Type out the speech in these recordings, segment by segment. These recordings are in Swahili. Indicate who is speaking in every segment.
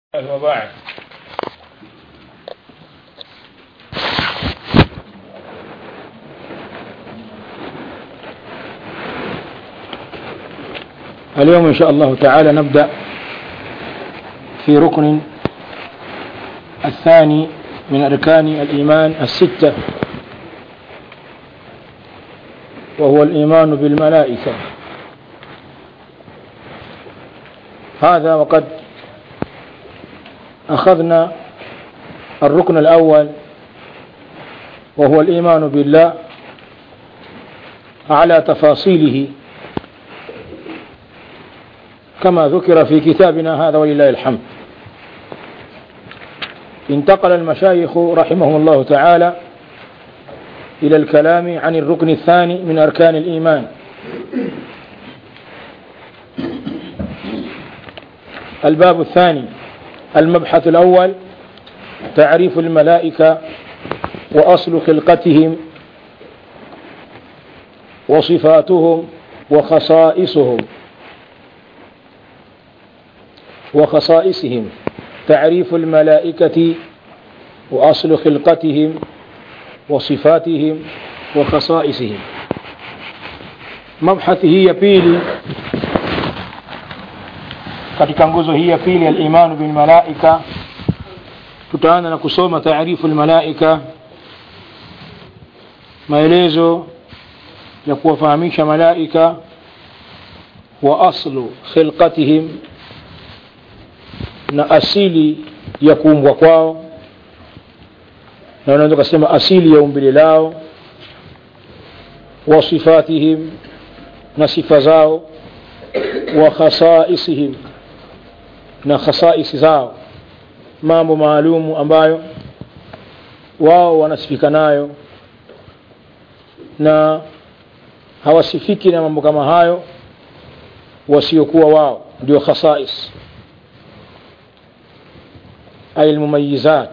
Speaker 1: وبعد اليوم إن شاء الله تعالى نبدأ في ركن الثاني من أركان الإيمان الستة وهو الإيمان بالملائكة هذا وقد أخذنا الركن الأول وهو الإيمان بالله على تفاصيله كما ذكر في كتابنا هذا ولله الحمد انتقل المشايخ رحمهم الله تعالى إلى الكلام عن الركن الثاني من أركان الإيمان الباب الثاني المبحث الأول تعريف الملائكة وأصل خلقتهم وصفاتهم وخصائصهم وخصائصهم تعريف الملائكة وأصل خلقتهم وصفاتهم وخصائصهم مبحث hii ya pili katika nguzo hii ya pili al-imanu bil malaika tutaanza na kusoma taarifu al-malaika maelezo ya kuwafahamisha malaika wa aslu khilqatihim na asili ya kuumbwa kwao na unaweza kusema asili ya umbile lao wa sifatihim na sifa zao wa khasaisihim na khasaisi zao mambo maalumu ambayo wao wanasifika nayo na hawasifiki na mambo kama hayo wasiokuwa wao ndio khasais أي المميزات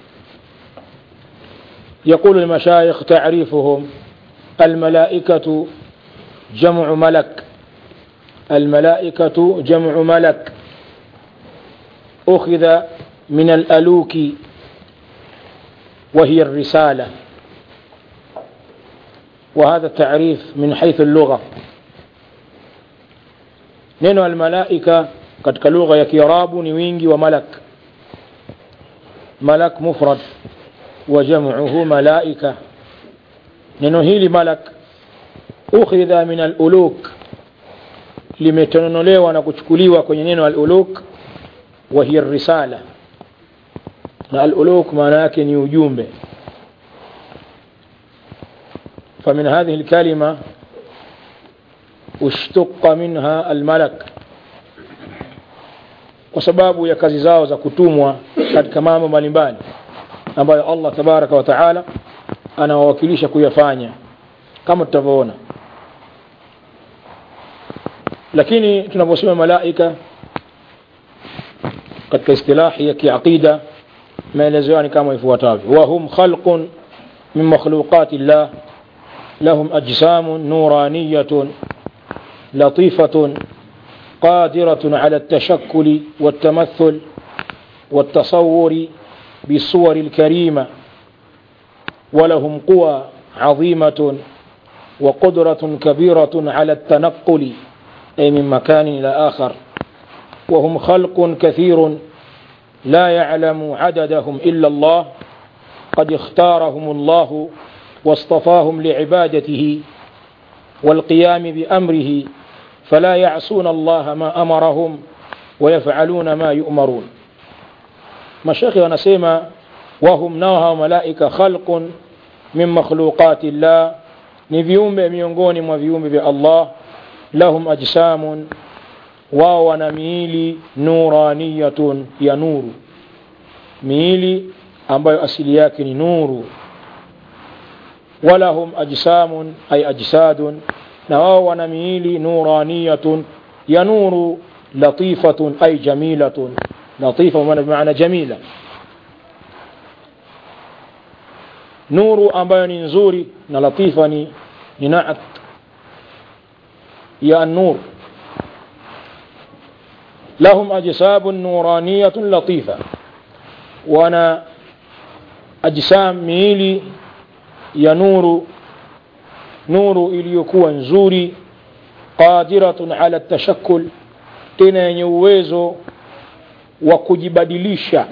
Speaker 1: يقول المشايخ تعريفهم الملائكة جمع ملك الملائكة جمع ملك أخذ من الألوك وهي الرسالة وهذا التعريف من حيث اللغة نينو الملائكة katika lugha ya kiarabu ni wingi wa malak malak mufrad wa jam'uhu malaika neno hili malak ukhidha min al-uluk limetononolewa na kuchukuliwa kwenye neno al-uluk wa hiya risala na al-uluk maana yake ni ujumbe فمن هذه الكلمة اشتق منها الملك kwa sababu ya kazi zao za kutumwa katika mambo mbalimbali ambayo Allah tabaraka wa taala anawawakilisha kuyafanya kama tutavyoona lakini tunaposema malaika katika istilahi ya kiaqida maelezo yao ni kama ifuatavyo wa hum khalqun min makhluqati llah lahum ajsamun nuraniyatun latifatun قادرة على التشكل والتمثل والتصور بالصور الكريمة ولهم قوى عظيمة وقدرة كبيرة على التنقل أي من مكان إلى آخر وهم خلق كثير لا يعلم عددهم إلا الله قد اختارهم الله واصطفاهم لعبادته والقيام بأمره فلا يعصون الله ما أمرهم ويفعلون ما يؤمرون مشايخ wanasema wahum nao hawa malaika khalqun min makhluqati llah ni viumbe miongoni mwa viumbe vya Allah lahum ajsamun wao wana miili nuraniyatun ya nuru miili ambayo asili yake ni nuru walahum ajsamun ay ajsadun na wao wana miili nuraniyatun ya nuru latifatun ay jamilatun latifa maana jamila nuru ambayo ni nzuri na latifa ni ni naat ya an-nur lahum ajsabun nuraniyatun latifa wana ajsam miili ya nuru nuru iliyokuwa nzuri qadiratun ala tashakkul tena yenye uwezo wa kujibadilisha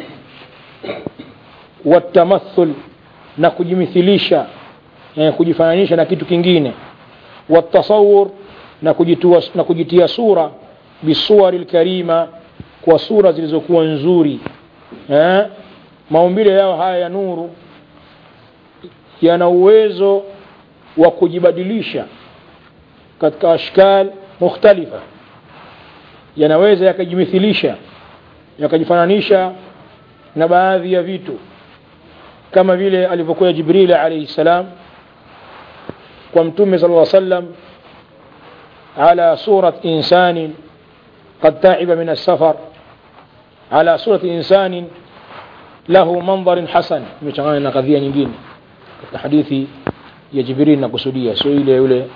Speaker 1: watamathul na kujimithilisha eh, kujifananisha na kitu kingine watasawur na, kujitua, na kujitia sura bisuwari lkarima kwa sura zilizokuwa nzuri eh? maumbile yao haya ya nuru yana uwezo wa kujibadilisha katika ashkal mukhtalifa yanaweza yakajimithilisha yakajifananisha na baadhi ya vitu kama vile alivyokuwa jibril alayhi salam kwa mtume sala lla sallam ala surat insanin قد تعب من السفر على صورة إنسان له منظر حسن مشغلنا na kadhia nyingine katika hadithi ya Jibril na kusudia sio ile yule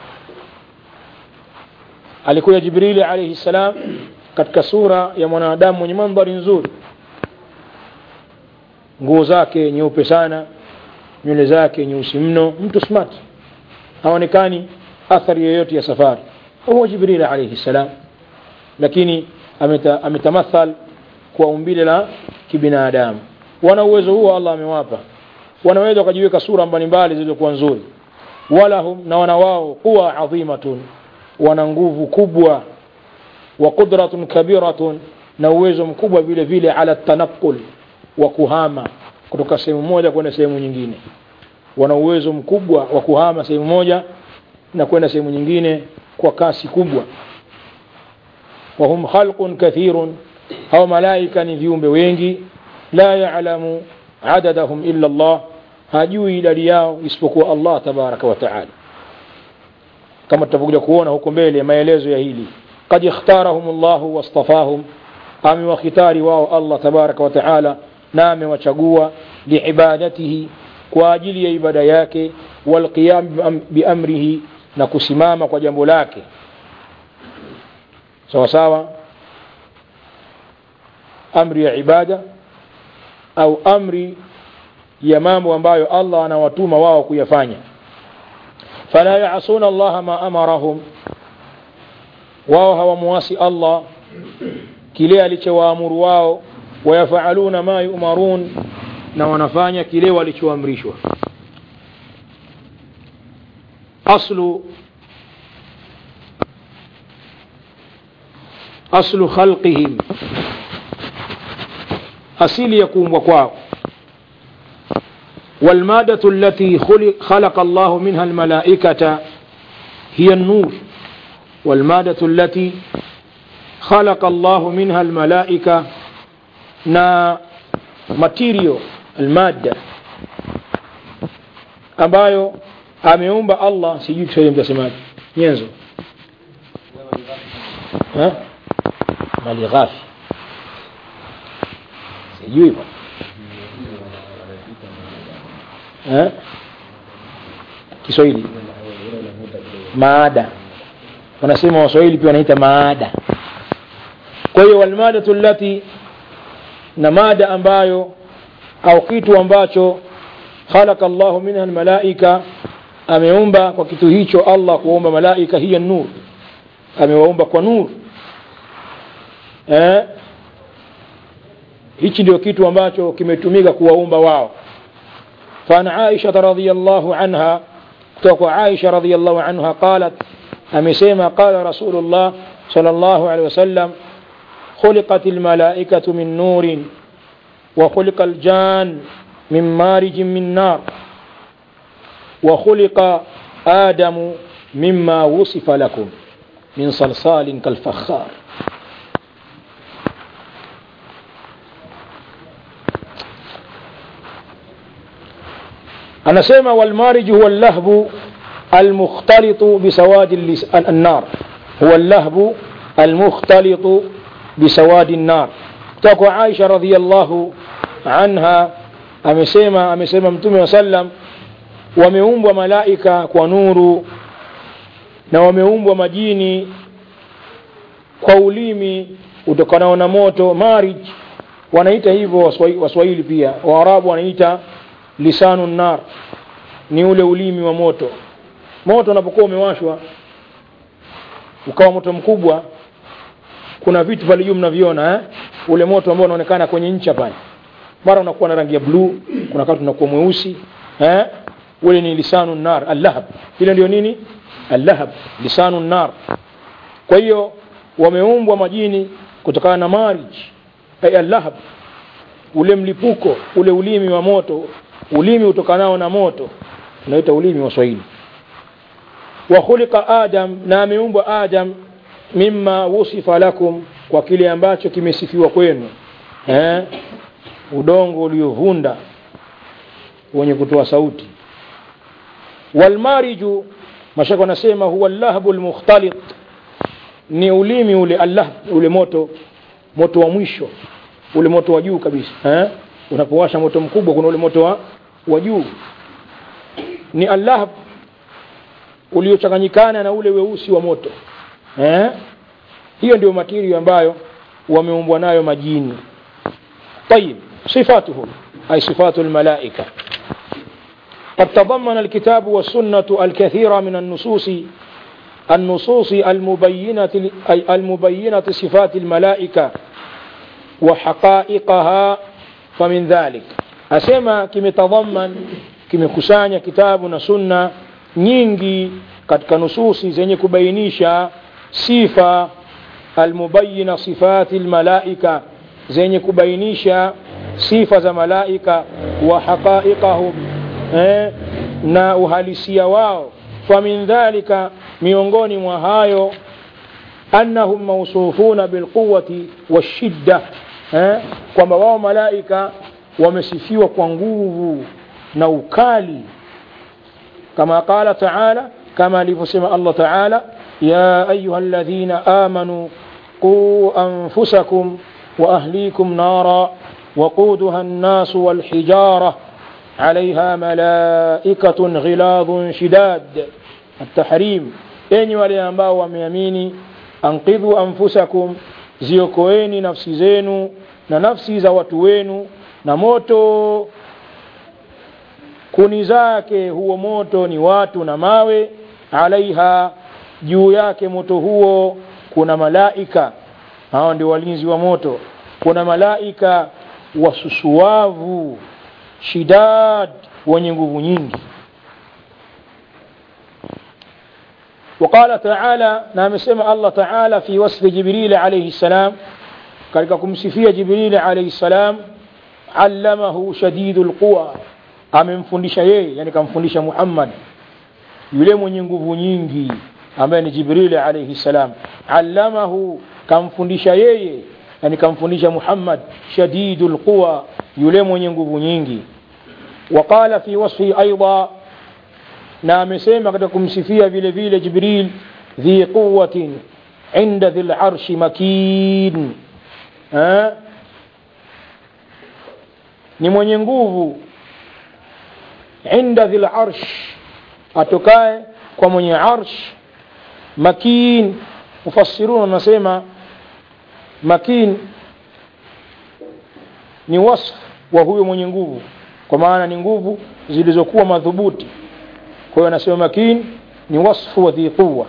Speaker 1: alikuja Jibril alayhi salam katika sura ya mwanadamu mwenye mandhari nzuri nguo zake nyeupe sana nywele zake nyeusi mno mtu smart haonekani athari yoyote ya safari huwa Jibril alayhi salam lakini ameta, ametamathal kwa umbile la kibinadamu wana uwezo huo Allah amewapa wanaweza wakajiweka sura mbalimbali zilizokuwa nzuri walahum na wana wao quwa adhimatun wana nguvu kubwa wa qudratun kabiratun na uwezo mkubwa vile vile ala tanaqul wa kuhama kutoka sehemu moja kwenda sehemu nyingine wana uwezo mkubwa wa kuhama sehemu moja na kwenda sehemu nyingine kwa kasi kubwa وهم خلق كثير أو ملائكة نذيوم بوينجي لا يعلم عددهم إلا الله hajui idadi yao isipokuwa Allah tabaraka wa taala kama tutakuja kuona huko mbele maelezo ya hili qad ikhtarahum Allah wastafahum amewakhitari wao Allah tabaraka wa taala na amewachagua liibadatihi kwa ajili ya ibada yake walqiyam biamrihi na kusimama kwa jambo lake sawa sawa amri ya ibada au amri ya mambo ambayo Allah anawatuma wao kuyafanya fala yaasuna Allah ma amarahum wao hawamuasi Allah kile alichowaamuru wao wayafaaluna ma yumarun na wanafanya kile walichoamrishwa aslu aslu khalqihim asili ya kuumbwa kwao والمادة التي خلق, خلق الله منها الملائكة هي النور والمادة التي خلق الله منها الملائكة نا ماتيريو المادة ambayo ameumba Allah sijui Kiswahili mtasemaje nyenzo mali ghafi sijui bwana eh? Kiswahili maada, wanasema Waswahili pia wanaita maada. Kwa hiyo walmadatu allati, na mada ambayo au kitu ambacho khalaqa Allahu minha almalaika, ameumba kwa kitu hicho Allah kuumba malaika, hiya nur, amewaumba kwa nur eh? Hichi ndio kitu ambacho kimetumika kuwaumba wao فعن عائشة رضي الله عنها توقع عائشة رضي الله عنها قالت أمسيما قال رسول الله صلى الله عليه وسلم خلقت الملائكة من نور وخلق الجان من مارج من نار وخلق آدم مما وصف لكم من صلصال كالفخار anasema walmarij huwa allahbu almukhtalitu bisawadi annar huwa allahbu almukhtalitu bisawadi nnar kutoka kwa Aisha radhiyallahu anha amesema amesema mtume wa sallam wameumbwa malaika kwa nuru na wameumbwa majini kwa ulimi utokanao na moto marij wanaita hivyo waswahili, waswahili pia waarabu wanaita lisanu nar ni ule ulimi wa moto moto unapokuwa umewashwa ukawa moto mkubwa kuna vitu pale juu mnaviona eh? ule moto ambao unaonekana kwenye ncha pale mara unakuwa na rangi ya bluu kuna wakati unakuwa mweusi eh? ule ni lisanu nar allahab ile ndio nini allahab lisanu nar kwa hiyo wameumbwa majini kutokana na marij ay allahab ule mlipuko ule ulimi wa moto ulimi utokanao na moto unaita ulimi wa swahili wa khuliqa adam na ameumbwa adam mimma wusifa lakum kwa kile ambacho kimesifiwa kwenu eh? udongo uliovunda wenye kutoa sauti walmariju mashaka wanasema huwa llahbu lmukhtalit ni ulimi ule allah ule moto moto wa mwisho ule moto wa juu kabisa eh? unapowasha moto mkubwa kuna ule moto wa, wa juu ni allah uliochanganyikana na ule weusi wa moto eh? hiyo ndio matirio ambayo wameumbwa nayo majini طيب صفاتهم أي صفات الملائكة قد تضمن الكتاب والسنة الكثير من النصوص النصوص المبينة أي المبينة صفات الملائكة وحقائقها فمن ذلك أسمى كم تضمن كم كسانيا كتاب سنة nyingi katika nususi zenye kubainisha sifa almubayina sifati lmalaika zenye kubainisha sifa za malaika wa haqaiqahum eh, na uhalisia wao famin dhalika miongoni mwa hayo annahum mausufuna bilquwati washidda eh, kwamba wao malaika wamesifiwa kwa nguvu na ukali كما قال تعالى كما لفسم الله تعالى يا أيها الذين آمنوا قوا أنفسكم وأهليكم نارا وقودها الناس والحجارة عليها ملائكة غلاظ شداد التحريم أين وليانباء ومياميني أنقذوا أنفسكم ziokoeni nafsi zenu na nafsi za watu wenu na moto kuni zake huo moto ni watu na mawe alaiha juu yake moto huo kuna malaika hao ndio walinzi wa moto kuna malaika wasusuavu shidad wenye nguvu nyingi وقال تعالى نعم سمع الله تعالى في وصف جبريل عليه السلام قال كمسفية جبريل عليه السلام علمه شديد القوى amemfundisha yeye yani kamfundisha Muhammad yule mwenye nguvu nyingi ambaye ni Jibril alayhi salam allamahu kamfundisha yeye yani kamfundisha Muhammad shadidul quwa yule mwenye nguvu nyingi وقال في وصفه أيضا na amesema katika kumsifia vile vile Jibril dhi quwwatin inda dhil arshi makin ha? ni mwenye nguvu inda dhil arsh atokaye kwa mwenye arsh makin mufassirun wanasema makin ni wasf wa huyo mwenye nguvu kwa maana ni nguvu zilizokuwa madhubuti kwa hiyo anasema makin ni wasfu wa dhi quwa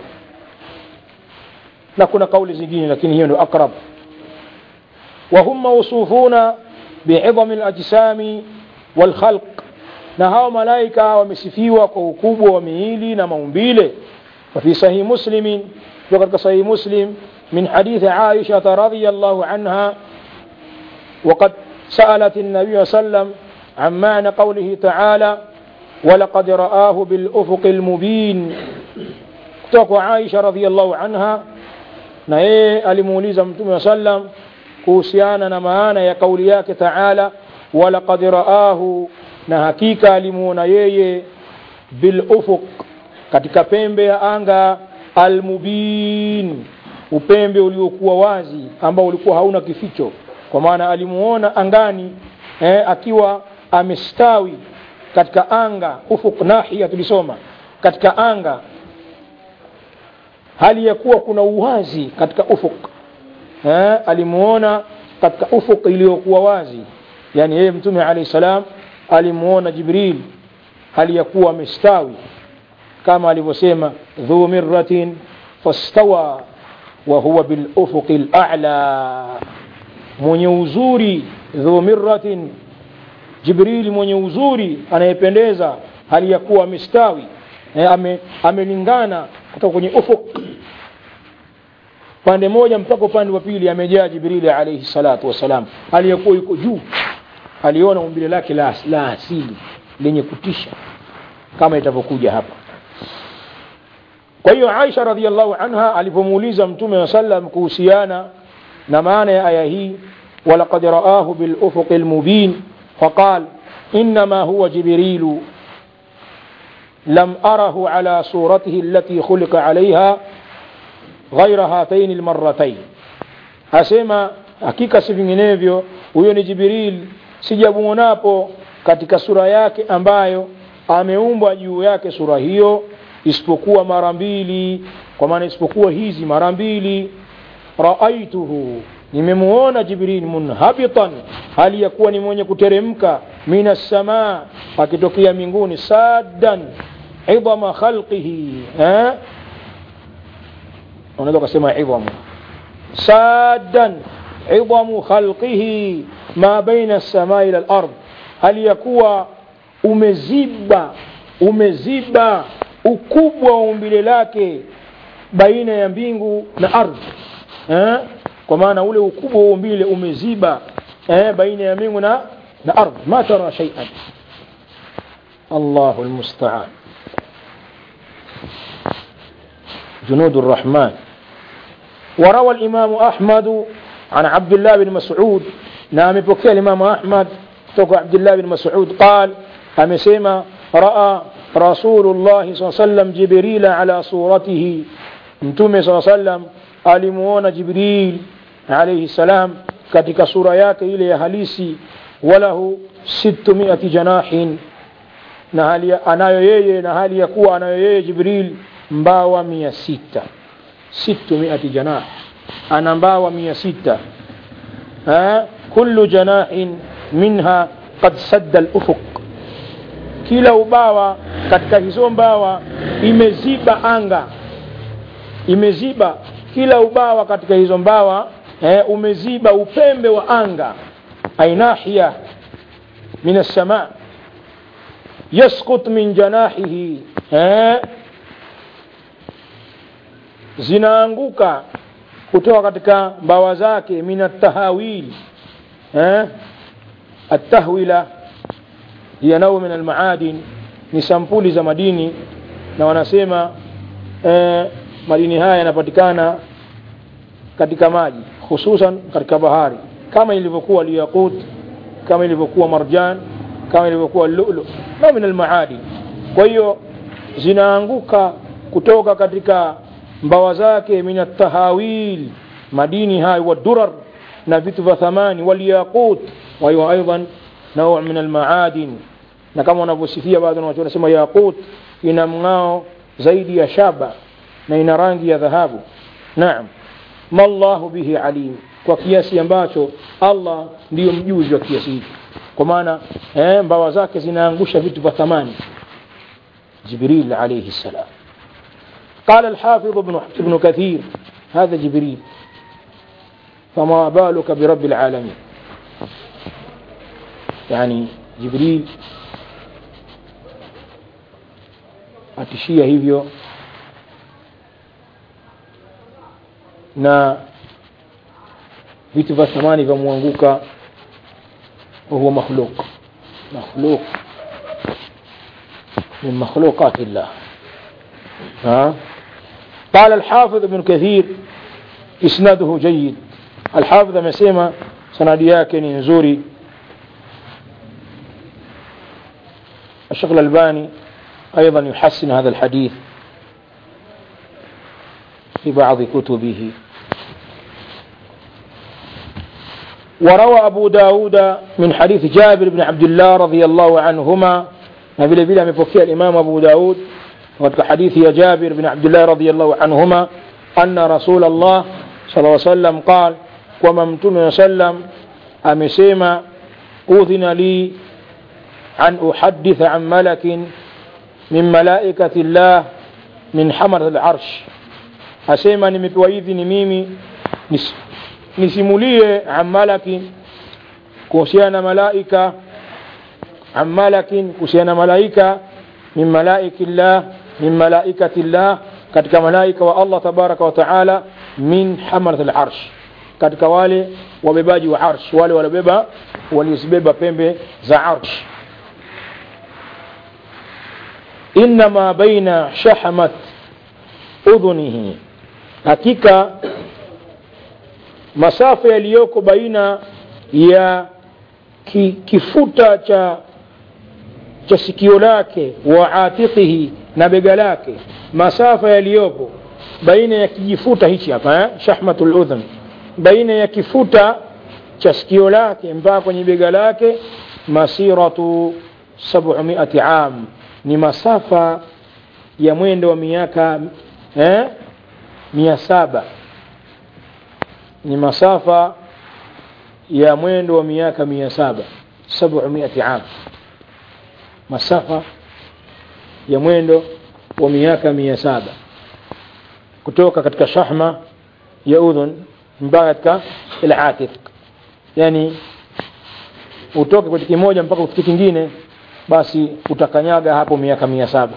Speaker 1: na kuna kauli zingine lakini hiyo ndio akrab وهم موصوفون بعظم الأجسام والخلق na hao malaika wamesifiwa kwa ukubwa wa miili na maumbile وفي صحيح مسلم وقد صحيح مسلم من حديث عائشة رضي الله عنها وقد سألت النبي صلى الله عليه وسلم عن معنى قوله تعالى ولقد رآه بالأفق المبين kutoka Aisha radhiallahu anha na yeye alimuuliza mtume wa sallam kuhusiana na maana ya kauli yake taala walaqad raahu na hakika alimuona yeye bil ufuq katika pembe ya anga almubin upembe uliokuwa wazi ambao ulikuwa hauna kificho kwa maana alimuona angani eh, akiwa amestawi katika anga ufuq nahia tulisoma katika anga hali ya kuwa kuna uwazi katika ufuk eh, alimuona katika ufuq iliyokuwa wazi yani yeye mtume alayhi salam alimuona jibril hali ya kuwa amestawi kama alivyosema dhu mirratin fastawa wa huwa bil ufuqi al-a'la mwenye uzuri dhu mirratin jibril mwenye uzuri anayependeza hali ya kuwa amestawi eh, ame, amelingana kutoka kwenye ufuq pande moja mpaka upande wa pili amejaa jibrili alayhi salatu wassalam aliyekuwa yuko juu aliona umbile lake la, la asili lenye kutisha kama itavyokuja hapa kwa hiyo aisha radiallahu anha alipomuuliza mtume wa sallam kuhusiana na maana ya aya hii walaqad raahu bilufuqi lmubin faqal انما هو جبريل لم اره على صورته التي خلق عليها ghaira hataini lmarratain asema hakika si vinginevyo huyo ni jibril sijamuonapo katika sura yake ambayo ameumbwa juu yake sura hiyo isipokuwa mara mbili kwa maana isipokuwa hizi mara mbili raaituhu nimemuona jibril munhabitan hali ya kuwa ni mwenye kuteremka min assamaa akitokea mbinguni saddan idhama khalqihi eh? unaweza ukasema idhamu saddan idhamu khalqihi ma baina as-samaa ila al-ard hali ya kuwa umeziba umeziba ukubwa wa umbile lake baina ya mbingu na ardhi eh? kwa maana ule ukubwa wa umbile umeziba eh? baina ya mbingu na na ardhi ma tara shay'an Allahu almusta'an جنود الرحمن وروى الإمام أحمد عن عبد الله بن مسعود نعم بكي الإمام أحمد توقع عبد الله بن مسعود قال أمسيما رأى رسول الله صلى الله عليه وسلم جبريل على صورته متومي صلى الله عليه وسلم alimuona jibril alaihi salam katika sura yake ile ya halisi walahu sittumiati janahin na hali anayo yeye na hali ya kuwa anayo yeye jibril mbawa mia sita sittumiati janah ana mbawa mia sita kullu janahin minha qad sadda al-ufuq kila ubawa katika hizo mbawa imeziba anga imeziba kila ubawa katika hizo mbawa eh, umeziba upembe wa anga ainahia min as-sama yasqut min janahihi eh, zinaanguka kutoka katika mbawa zake min at-tahawil eh, at-tahwila hiya nau min al-maadin ni sampuli za madini na wanasema eh, madini haya yanapatikana katika maji hususan katika bahari kama ilivyokuwa liyaqut kama ilivyokuwa marjan kama ilivyokuwa lulu na min almaadin kwa hiyo zinaanguka kutoka katika mbawa zake min atahawil madini hayo wadurar na vitu vya thamani walyaqut wa hiyo aidan nau min almaadin na kama wanavyosifia baadhi watu wanasema yaqut ina mng'ao zaidi ya shaba na ina rangi ya dhahabu naam mallahu bihi alim kwa kiasi ambacho Allah ndiyo mjuzi wa kiasi hiki kwa maana eh, mbawa zake zinaangusha vitu vya thamani jibril alayhi salam قال الحافظ ابن ابن كثير هذا جبريل فما بالك برب العالمين يعني جبريل atishia hivyo na vitu vya thamani vyamwanguka wahuwa makhluk makhluk من مخلوقات الله ها قال الحافظ ابن كثير إسناده جيد الحافظ مسيما سندياك نزوري الشيخ الألباني أيضا يحسن هذا الحديث في بعض كتبه وروى أبو داود من حديث جابر بن عبد الله رضي الله عنهما نبيل بلا مفكي الإمام أبو داود وفي حديث يا جابر بن عبد الله رضي الله عنهما أن رسول الله صلى الله عليه وسلم قال kwamba mtume sallam amesema udhina li an uhaditha an malakin min malaikati llah min hamarat larsh asema nimepewa idhini mimi nis, nisimulie an malakin kuhusiana na malaika an malakin kuhusiana na malaika min malaiki llah min malaikati llah katika malaika wa allah tabaraka wa taala min hamarat larsh katika wale wabebaji wa arsh wale waliobeba waliozibeba pembe za arsh inma baina shahamat udhunihi hakika masafa yaliyoko baina ya ki, kifuta cha cha sikio lake wa atiqihi na bega lake masafa yaliyopo baina ya kijifuta hichi hapa eh? shahmatul udhun baina ya kifuta cha sikio lake mpaka kwenye bega lake masiratu 700 am ni masafa ya mwendo wa miaka eh, mia saba ni masafa ya mwendo wa miaka mia saba sabumiati am masafa ya mwendo wa miaka mia saba kutoka katika shahma ya udhun mpaka katika ilatif yani utoke kwenye kimoja mpaka ufike kingine basi utakanyaga hapo miaka mia saba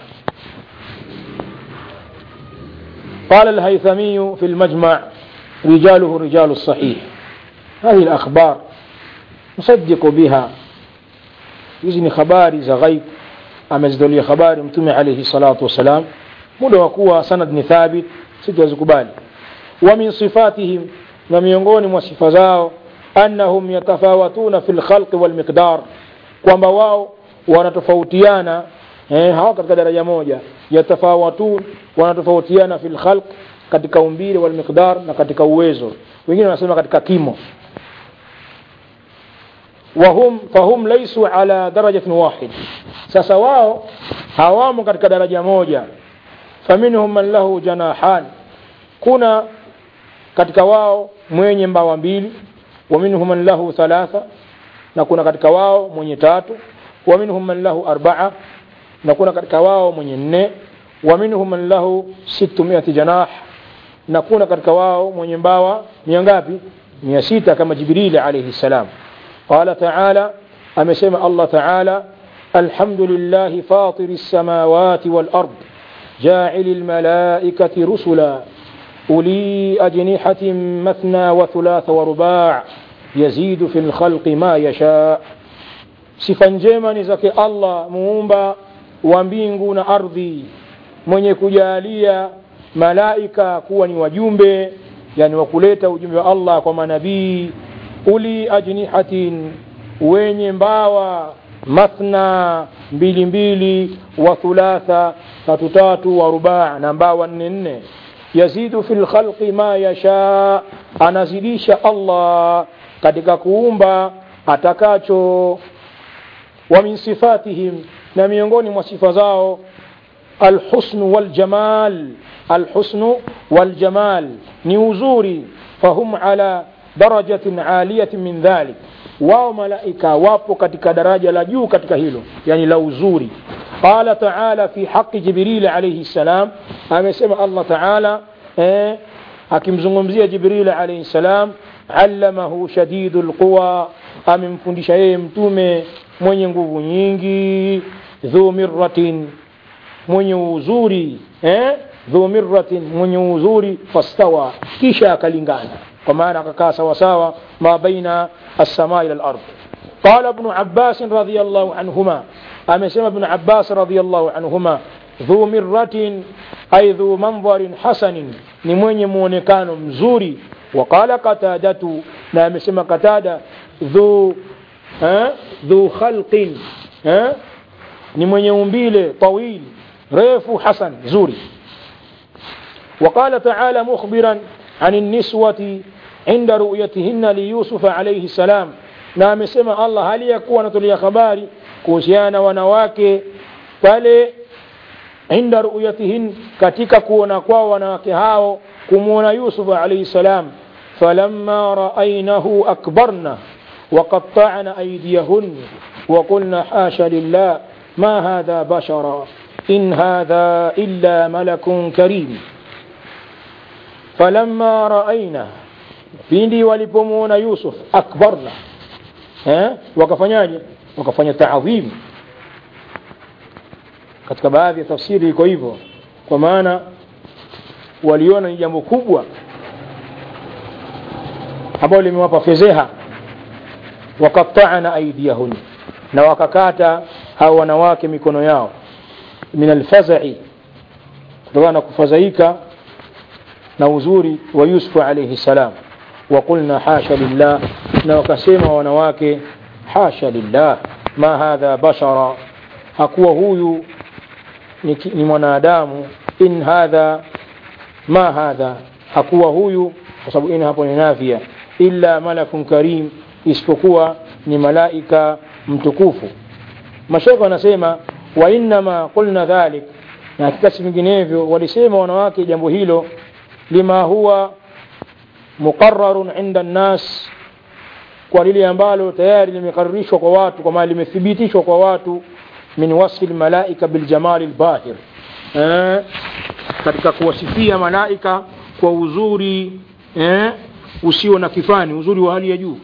Speaker 1: قال الهيثمي في المجمع رجاله رجال الصحيح هذه الأخبار نصدق بها hizi habari za ghaib amezitolea habari mtume alaihi salatu wassalam muda wa kuwa sanad ni thabit situwazikubali wa min sifatihim na miongoni mwa sifa zao annahum yatafawatuna fi lkhalqi walmiqdar kwamba wao wanatofautiana eh, hawa katika daraja moja yatafawatun wanatofautiana fi lkhalq katika umbile walmiqdar na katika uwezo wengine wanasema katika kimo wahum fahum laisu ala darajatin wahid sasa wao hawamo katika daraja moja faminhum man lahu janahan kuna katika wao mwenye mbawa mbili wa minhum man lahu thalatha na kuna katika wao mwenye tatu wa minhum man lahu arbaa na kuna katika wao mwenye nne wa minhum man lahu sittumiati janah na kuna katika wao mwenye mbawa mia ngapi mia sita kama jibrili alaihi salam qala taala amesema allah taala الحمد لله فاطر السماوات والأرض جاعل الملائكة رسلا أولي أجنحة مثنى وثلاث ورباع يزيد في الخلق ما يشاء sifa njema ni zake allah muumba wa mbingu na ardhi mwenye kujalia malaika kuwa ni wajumbe yani wa kuleta ujumbe wa allah kwa manabii uli ajnihatin wenye mbawa mathna mbili mbili wa thulatha tatu tatu wa rubaa na mbawa nne nne yazidu fi lkhalqi ma yashaa anazidisha allah katika kuumba atakacho wa min sifatihim na miongoni mwa sifa zao alhusnu waljamal alhusnu waljamal ni uzuri fahum ala darajatin aliyatin min dhalik wao malaika wapo katika daraja la juu katika hilo yani la uzuri qala taala fi haqi jibril alayhi salam amesema allah taala eh, akimzungumzia jibril alayhi salam allamahu shadidu lquwa amemfundisha yeye mtume mwenye nguvu nyingi dhu mirratin mwenye uzuri eh? dhu mirratin mwenye uzuri fastawa kisha akalingana kwa maana akakaa sawasawa ma baina السماء إلى الأرض قال ابن عباس رضي الله عنهما أمسما ابن عباس رضي الله عنهما ذو مرة أي ذو منظر حسن نموني مونكان مزوري وقال قتادة نامسما قتادة ذو ها ذو خلق ها نموني مبيل طويل ريف حسن زوري وقال تعالى مخبرا عن النسوة عند رؤيتهن ليوسف عليه السلام na amesema allah hali ya kuwa anatolea habari kuhusiana na wanawake pale inda ruyatihin katika kuona kwao wanawake hao kumwona yusuf alaihi salam فلما رأينه أكبرنا وقطعن أيديهن وقلنا حاش لله ما هذا بشرا إن هذا إلا ملك كريم فلما رأينا pindi walipomwona yusuf akbarna eh? wakafanyaje wakafanya taadhimu katika baadhi ya tafsiri iko hivyo kwa maana waliona ni jambo kubwa ambalo limewapa fedheha waqatana aidiyahun na wakakata hao wanawake mikono yao min alfazai kutokana na kufadhaika na uzuri wa yusufu alaihi salam وقلنا حاشا لله na wakasema wanawake hasha lillah ma hadha bashara hakuwa huyu ni, ni mwanadamu in hadha ma hadha hakuwa huyu kwa sababu in hapo ni nafia illa malakun karim isipokuwa ni malaika mtukufu mashekhe wanasema wa innama qulna dhalik na hakika si vinginevyo walisema wanawake jambo hilo lima huwa muqararun inda nnas kwa lile ambalo tayari limekararishwa kwa watu kwa maana limethibitishwa kwa watu min wasfi lmalaika biljamali lbahir eh, katika kuwasifia malaika kwa uzuri eh, usio na kifani uzuri wa hali ya juu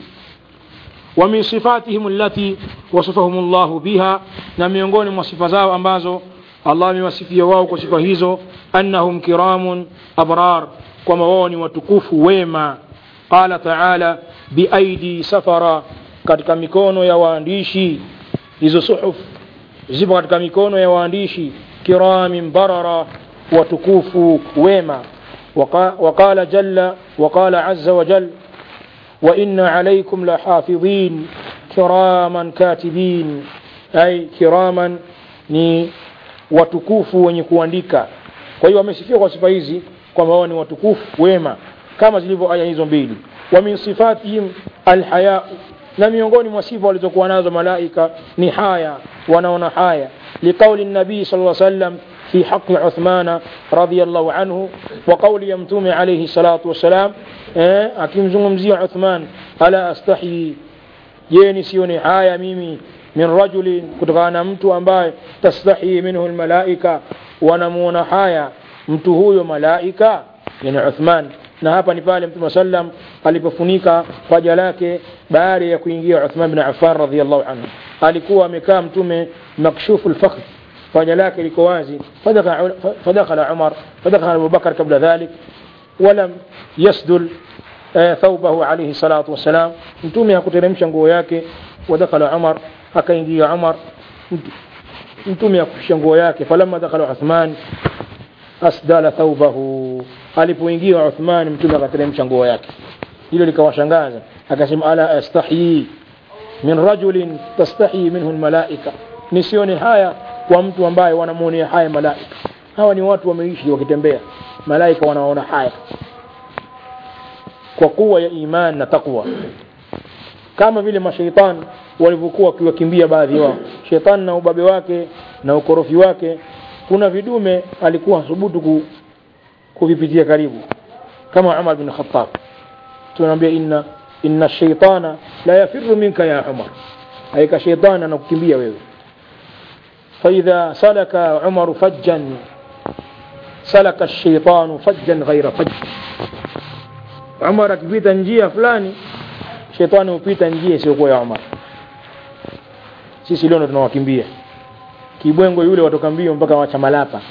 Speaker 1: wa min sifatihim allati wasafahum llahu biha na miongoni mwa sifa zao ambazo allah amewasifia wao kwa sifa hizo annahum kiramun abrar kwamba wao ni watukufu wema qala taala biaidi safara katika mikono ya waandishi hizo suhuf zipo katika mikono ya waandishi kiramin barara watukufu wema وقال جل وقال عز وجل وإن عليكم لحافظين كراما كاتبين أي كراما ni watukufu wenye kuandika kwa hiyo wamesifiwa kwa sifa hizi kwamba wao ni watukufu wema kama zilivyo aya hizo mbili wa min sifatihim alhaya na miongoni mwa sifa walizokuwa nazo malaika ni haya wanaona haya liqauli nabii sal lla sallam في حق عثمان رضي الله عنه وقول يمتوم عليه الصلاة والسلام أكيم زمزي عثمان ألا أستحي يني سيوني حايا ميمي من رجل كتغانا mtu ambaye tastahi minhu almalaika wanamuona haya mtu huyo malaika yani Uthman na hapa ni pale Mtume sallam alipofunika paja lake baada ya kuingia Uthman bin Affan radhiyallahu anhu alikuwa amekaa Mtume makshufu alfakh paja lake liko wazi fadakhala Umar fadakhala Abu Bakar kabla dhalik walam yasdul thawbahu alayhi salatu wassalam Mtume hakuteremsha nguo yake wadakhala Umar akaingia Umar Mtume akufisha nguo yake falamma dakhala Uthman asdala thawbahu alipoingia Uthman mtume akateremsha nguo yake hilo likawashangaza akasema ala astahyi min rajulin tastahyi minhu almalaika nisione haya kwa mtu ambaye wanamuonea haya malaika hawa ni watu wameishi wakitembea malaika wanaona haya kwa kuwa ya iman na takwa kama vile mashaitani walivyokuwa wakiwakimbia baadhi wao shetani na ubabe wake na ukorofi wake kuna vidume alikuwa thubutu ku, kuvipitia karibu kama Umar bin Khattab tunaambia inna inna shaitana la yafirru minka ya Umar haika shaitani anakukimbia wewe فإذا سلك عمر فجا سلك الشيطان فجا غير فج عمر akipita njia fulani shetani hupita njia isiyokuwa ya Umar sisi leo ndo tunawakimbia kibwengo yule watoka mbio mpaka wachamalapa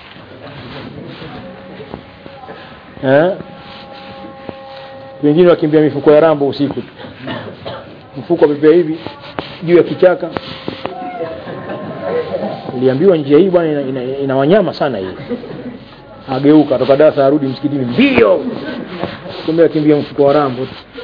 Speaker 1: eh wengine wakimbia mifuko ya rambo usiku mfuko pepea hivi juu ya kichaka niliambiwa njia hii bwana ina, ina, ina wanyama sana hii ageuka toka darasa arudi msikitini mbio kumbe akimbia mfuko wa rambo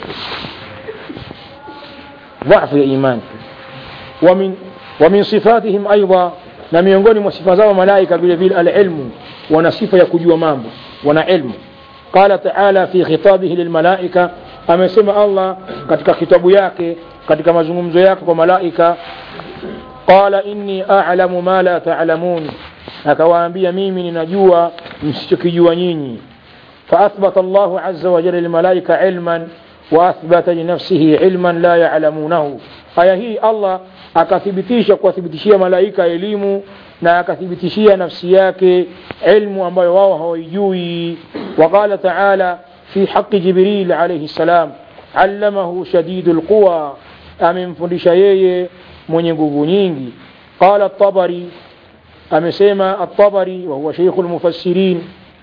Speaker 1: ضعف الإيمان ومن ومن صفاتهم أيضا na miongoni mwa sifa zao malaika vile vile alilmu wana sifa ya kujua mambo wana ilmu qala taala fi khitabihi lilmalaika amesema allah katika kitabu yake katika mazungumzo yake kwa malaika qala inni a'lamu ma la ta'lamun akawaambia mimi ninajua msichokijua nyinyi فأثبت الله عز وجل للملائكة علما وأثبت لنفسه علما لا يعلمونه aya hii allah akathibitisha kuwathibitishia malaika elimu na akathibitishia nafsi yake ilmu ambayo wao hawaijui waqala taala fi haqi jibril alaihi ssalam allamahu shadidu lquwa amemfundisha yeye mwenye nguvu nyingi qala tabari amesema الطبري وهو شيخ المفسرين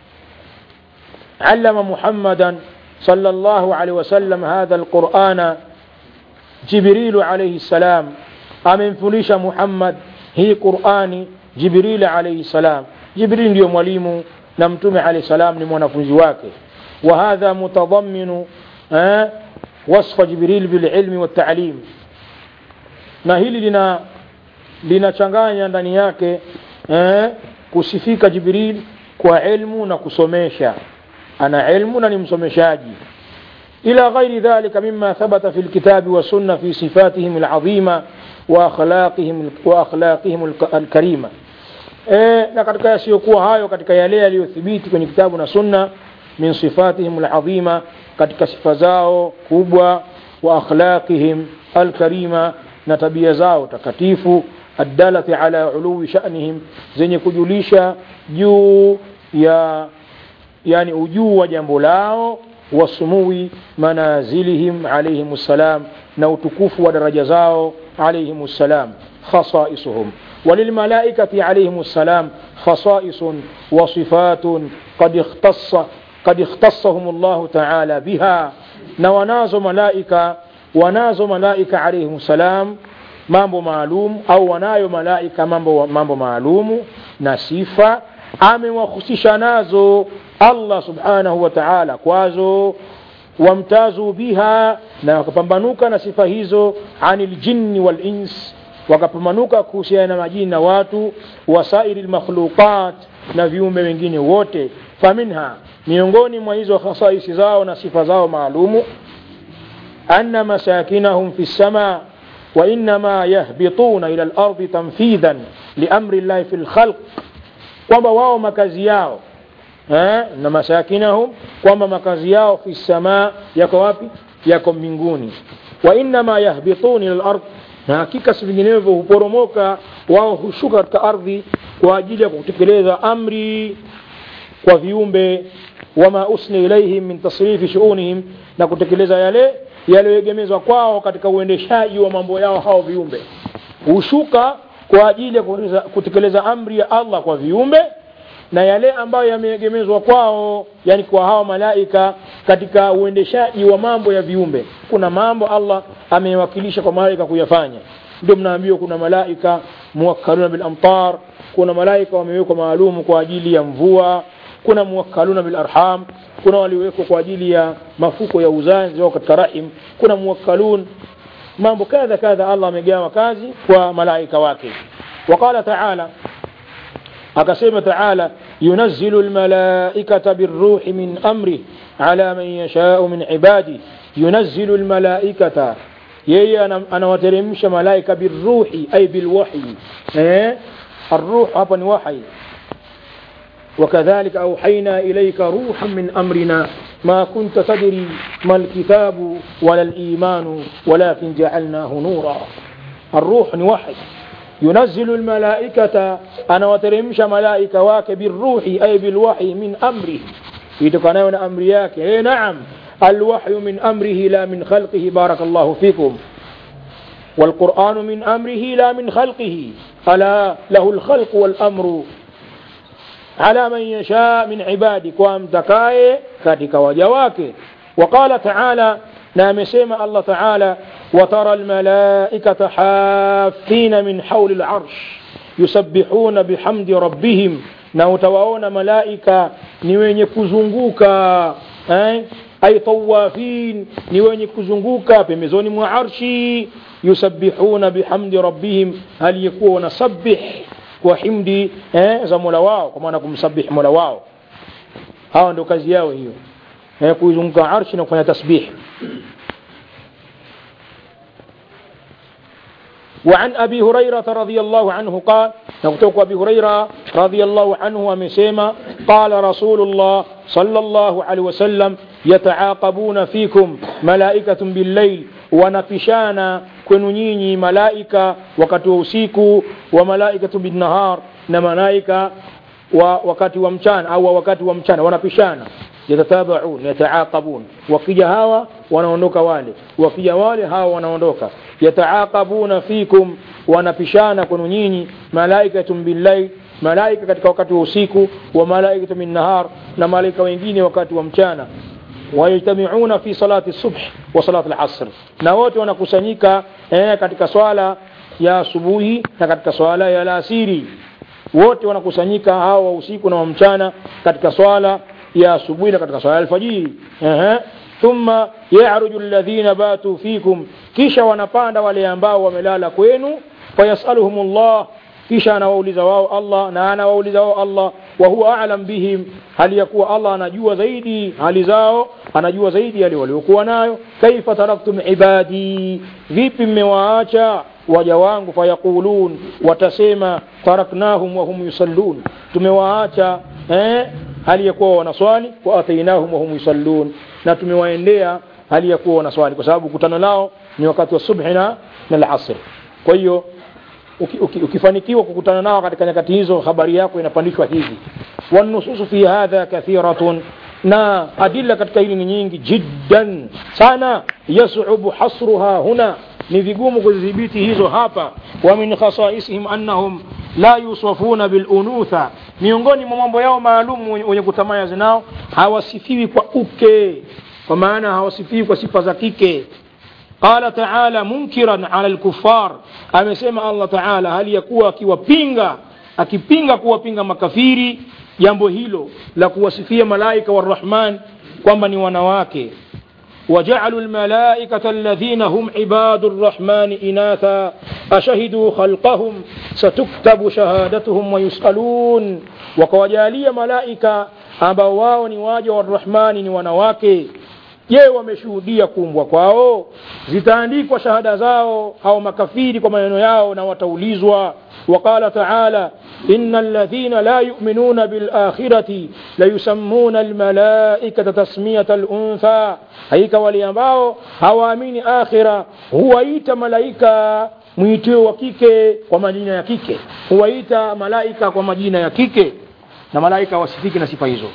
Speaker 1: علم محمدا صلى الله عليه وسلم هذا القرآن جبريل عليه السلام أمن فليش محمد هي قرآن جبريل عليه السلام جبريل يوم وليم نمتم عليه السلام لمنفذ واكه وهذا متضمن آه وصف جبريل بالعلم والتعليم na hili lina linachanganya ndani yake eh, kusifika jibril kwa ilmu na kusomesha ana ilmu na ni msomeshaji إلى غير ذلك مما ثبت في الكتاب والسنة في صفاتهم العظيمة وأخلاقهم وأخلاقهم الكريمة e, na katika yasiyokuwa hayo katika yale yaliyothibiti kwenye kitabu na sunna min sifatihim alazima katika sifa zao kubwa wa akhlaqihim alkarima na tabia zao takatifu addalati ala uluwi shanihim zenye kujulisha juu ya yani ujuu wa jambo lao wasumui manazilihim alaihim ssalam na utukufu wa daraja zao alaihim ssalam khasaisuhum وللملائكة عليهم السلام خصائص وصفات قد اختص قد اختصهم الله تعالى بها نوناز ملائكة وناز ملائكة عليهم السلام mambo maalum au wanayo malaika mambo, mambo maalumu na sifa amewahusisha nazo allah subhanahu wa taala kwazo wamtazu biha na wakapambanuka na sifa hizo ani ljinni walins wakapambanuka kuhusiana na majini na watu wasairi lmakhluqat na viumbe wengine wote faminha miongoni mwa hizo khasaisi zao na sifa zao maalumu anna masakinahum fi lsama وإنما يهبطون إلى الأرض تنفيذا لأمر الله في الخلق kwamba wao makazi yao eh, na masakinahum kwamba makazi yao fi samaa yako wapi yako mbinguni wa innama yahbitun ila lard na hakika si vinginevyo huporomoka wao hushuka katika ardhi kwa ajili ya kutekeleza amri kwa viumbe wama usni ilaihim min tasrifi shuunihim na kutekeleza yale yaliyoegemezwa kwao katika uendeshaji wa mambo yao hao viumbe hushuka kwa ajili ya kutekeleza amri ya allah kwa viumbe na yale ambayo yameegemezwa kwao yani kwa hawa malaika katika uendeshaji wa mambo ya viumbe kuna mambo allah amewakilisha kwa malaika kuyafanya ndio mnaambiwa kuna malaika muwakkaluna bilamtar kuna malaika wamewekwa maalumu kwa ajili ya mvua kuna muwakkaluna bilarham kuna waliowekwa kwa ajili ya mafuko ya uzazi au katika rahim kuna muwakkalun mambo kadha kadha allah amegawa kazi kwa malaika wake waqala taala akasema taala yunazzilu lmalaikata birruhi min amrih ala man yashau min ibadih yunazzilu lmalaikata yeye anawateremsha malaika birruhi ay bilwahyi eh? الروح hapa ni wahi وكذلك أوحينا إليك روحا من أمرنا ما كنت تدري ما الكتاب ولا الإيمان ولكن جعلناه نورا الروح وحي ينزل الملائكة أنا وترمش ملائكة واك بالروح أي بالوحي من أمره يتقنون أمرياك إيه نعم الوحي من أمره لا من خلقه بارك الله فيكم والقرآن من أمره لا من خلقه ألا له الخلق والأمر على من يشاء من عبادك وامتكاي كاتك وجواك وقال تعالى نام سيما الله تعالى وترى الملائكة حافين من حول العرش يسبحون بحمد ربهم na utawaona malaika ni wenye kuzunguka eh? ay tawafin ni wenye kuzunguka pembezoni mwa arshi yusabbihuna bihamdi rabbihim hali yakuwa wanasabih kwa himdi eh, za mola wao kwa maana kumsabih mola wao hawa ndio kazi yao hiyo eh, kuizunguka arshi na kufanya tasbih وعن أبي هريرة رضي الله عنه قال نقطوك أبي هريرة رضي الله عنه ومسيما قال رسول الله صلى الله عليه وسلم يتعاقبون فيكم ملائكة بالليل wanapishana kwenu nyinyi malaika wakati wa usiku wa malaikatu binnahar na malaika wa wakati wa mchana au wakati wa mchana wanapishana yatatabaun yataaqabun wakija hawa wanaondoka wale wakija wale hawa wanaondoka yataaqabuna fikum wanapishana kwenu nyinyi malaikatun billail malaika katika wakati wa usiku wa malaikatu min nahar na malaika wengine wakati wa mchana wayajtamiuna fi salati subh wa salati al-asr na wote wanakusanyika eh, katika swala ya asubuhi na katika swala ya alasiri wote wanakusanyika hawa wa usiku na wa mchana katika swala ya asubuhi na katika swala ya alfajiri ehe thumma yaruju alladhina batu fikum kisha wanapanda wale ambao wamelala kwenu fayasaluhum Allah kisha anawauliza wao Allah na anawauliza wao Allah wa huwa a'lam bihim hali ya kuwa Allah anajua zaidi hali zao anajua zaidi yale waliokuwa nayo kaifa taraktum ibadi vipi mmewaacha waja wangu fayaqulun watasema taraknahum wa hum yusallun tumewaacha eh hali ya kuwa wanaswali wa atainahum wa hum yusallun na tumewaendea hali ya kuwa wanaswali kwa sababu kutano lao ni wakati wa subhi na na al-asr kwa hiyo uki, uki, ukifanikiwa kukutana nao katika nyakati hizo habari yako inapandishwa hivi wanususu fi hadha kathiratun na adilla katika hili ni nyingi jiddan sana yasubu hasruha huna ni vigumu kuzidhibiti hizo hapa wa min khasaisihim annahum la yusafuna bil unutha miongoni mwa mambo yao maalum wenye kutamaya zinao hawasifiwi kwa uke kwa maana hawasifiwi kwa sifa za kike قال تعالى منكرا على الكفار amesema Allah Taala hali ya kuwa akiwapinga akipinga kuwapinga makafiri jambo hilo la kuwasifia malaika warahman kwamba ni wanawake وجعلوا الملائكة الذين هم عباد الرحمن إناثا أشهدوا خلقهم ستكتب شهادتهم ويسألون وكوجالية ملائكة ambao wao ni waja wa rahmani ni wanawake je wameshuhudia kuumbwa kwao zitaandikwa shahada zao au makafiri kwa maneno yao na wataulizwa وقال تعالى إن الذين لا يؤمنون بالآخرة ليسمون الملائكة تسمية الأنثى هيك وليambao hawaamini akhira huwaita malaika mwitio wa kike kwa majina ya kike huwaita malaika kwa majina ya kike na malaika wasifiki na sifa hizo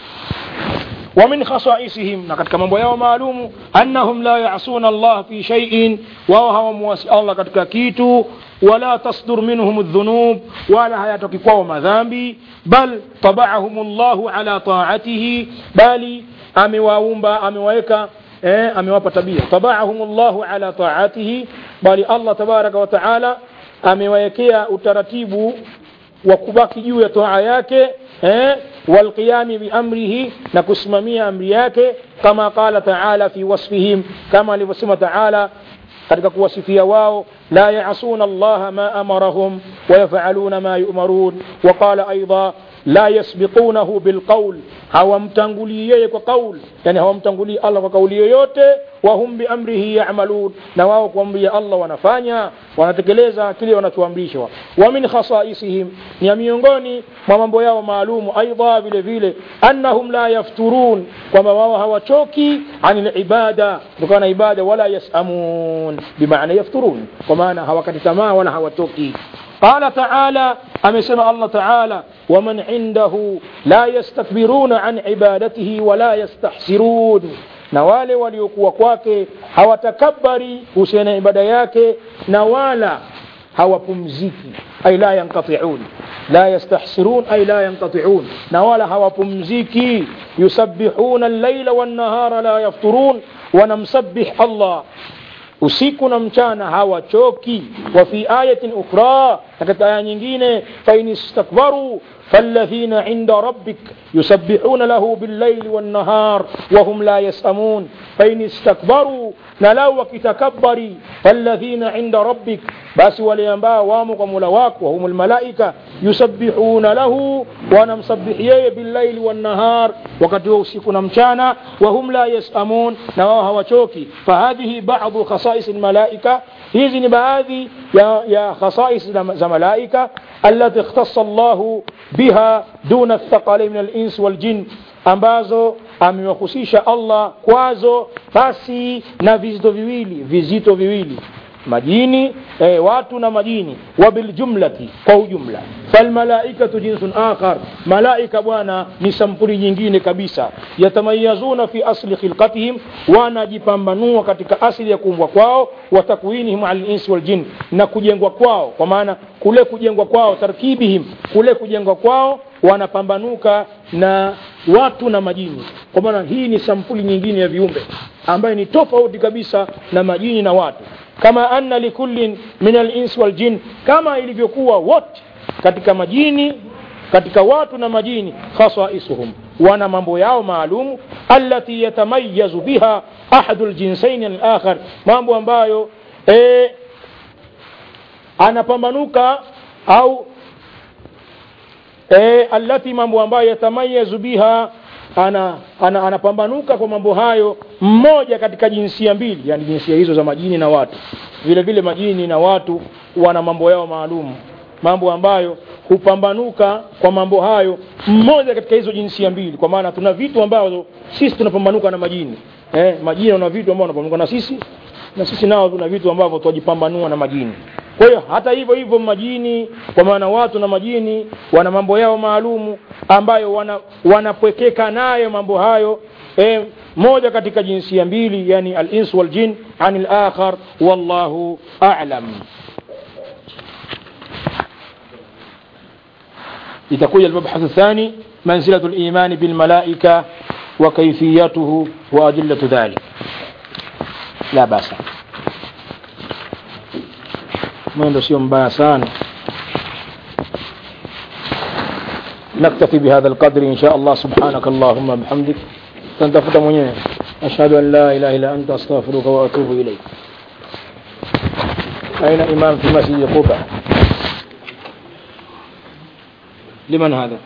Speaker 1: ومن خصائصهم نقد كما بيوا معلوم أنهم لا يعصون الله في شيء وهو مواسي الله قد كيتو ولا تصدر منهم الذنوب ولا هياتك قوم ذنبي بل طبعهم الله على طاعته بل أمي وأمبا أمي ويكا eh, amewapa tabia tabaahum llahu ala taatihi bali allah tabaraka wa taala amewawekea utaratibu wa kubaki juu ya toa yake eh, walqiyami biamrihi na kusimamia amri yake kama qala taala fi wasfihim kama alivyosema taala katika kuwasifia wao la yasuna allaha ma amarahum wayafaluna ma yumarun waqala aidha la yasbiqunahu bilqaul hawamtangulii yeye kwa qaul yani hawamtangulii allah kwa kauli yoyote wahum biamrihi yamalun na wao kuamria allah wanafanya wanatekeleza kile wanachoamrishwa wa min khasaisihim ni miongoni mwa mambo yao maalumu aidha vile vile annahum la yafturun kwamba wao hawachoki ani libada kutokana na ibada wala yasamun bimaana yafturun kwa maana hawakati tamaa wala hawatoki قال تعالى أمسنا الله تعالى ومن عنده لا يستكبرون عن عبادته ولا يستحسرون na wale waliokuwa kwake hawatakabari kuhusiana na ibada yake na wala hawapumziki ay la yanqati'un la yastahsirun ay la yanqati'un na wala hawapumziki yusabbihuna al-layla wan-nahara la yafturun wanamsabbih Allah usiku na mchana hawachoki wa fi ayatin ukhra na katika aya nyingine fain istakbaru فالذين عند ربك يسبحون له بالليل والنهار وهم لا يسأمون فإن استكبروا نلو كتكبري فالذين عند ربك بس ولينبا وامق ملواك وهم الملائكة يسبحون له ونمسبحيه بالليل والنهار وقد يوسكنا مشانا وهم لا يسأمون نواها وشوكي فهذه بعض خصائص khasais almalaika hizi ni baadhi ya, ya khasais za, za malaika allati ikhtassa Allahu biha duna athqalain min al-ins wal jin ambazo amewahusisha Allah kwazo basi na vizito viwili vizito viwili majini eh, watu na majini wabiljumlati kwa ujumla falmalaikatu jinsun akhar malaika bwana ni sampuli nyingine kabisa yatamayazuna fi asli khilqatihim wanajipambanua katika asili ya kuumbwa kwao wa takwinihim ala linsi waljin na kujengwa kwao kwa maana kule kujengwa kwao tarkibihim kule kujengwa kwao wanapambanuka na watu na majini kwa maana hii ni sampuli nyingine ya viumbe ambayo ni tofauti kabisa na majini na watu kama anna likullin min alins waljin kama ilivyokuwa wote katika majini katika watu na majini khasaisuhum wana mambo yao maalum allati yatamayazu biha ahadu ljinsaini alakhar mambo ambayo e, anapambanuka au e, allati mambo ambayo yatamayazu biha ana, ana, anapambanuka kwa mambo hayo mmoja katika jinsia mbili yani jinsia hizo za majini na watu vile vile majini na watu wana mambo yao maalum mambo ambayo hupambanuka kwa mambo hayo mmoja katika hizo jinsia mbili kwa maana tuna vitu ambavyo sisi tunapambanuka na majini eh, majini wana vitu ambavyo wanapambanuka na sisi na sisi nao tuna vitu ambavyo twajipambanua na majini kwa hiyo hata hivyo hivyo majini kwa maana watu na majini wana mambo yao maalumu ambayo wana, wanapwekeka nayo mambo hayo e, moja katika jinsia mbili yani al-ins wal jin anil akhar wallahu a'lam itakuja المبحث الثاني منزلة الإيمان بالملائكة وكيفيته وأدلة ذلك لا بأس mwendo sio mbaya sana نكتفي بهذا القدر إن شاء الله سبحانك اللهم بحمدك تنتفت mwenyewe أشهد أن لا إله إلا أنت أستغفرك وأتوب إليك أين إمام في مسجد قبة لمن هذا